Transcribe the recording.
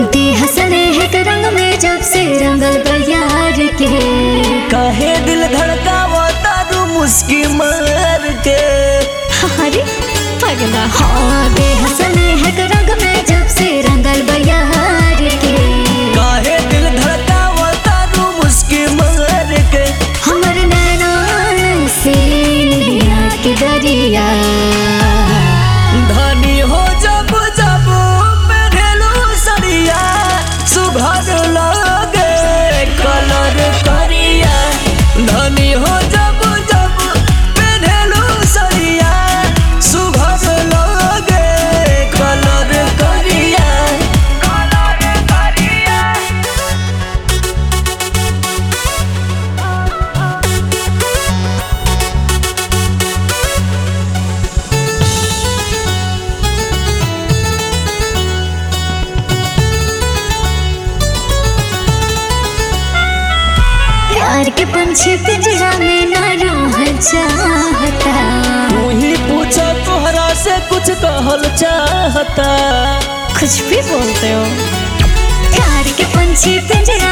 देह स्नेह के रंग में जब से रंगल बयार के काहे दिल धड़कावा तारू मुस्की मार के अरे पगला हाँ देह स्नेह के रंग में जब से रंगल बयार के काहे दिल धड़कावा तारू मुस्की मार के हमर नैना से नैया के दरिया धनी हो जब जब पहनलू सरिया सुघर लगे कलर करिया धनी हो जब जब पहनलू सरिया सुघर लगे कलर करिया कलर करिया प्यार के पंछी पिंजरा में न रहल चाहता वही पूछा तोहरा से कुछ कहल चाहता कुछ भी बोलते हो प्यार के पंछी पिंजरा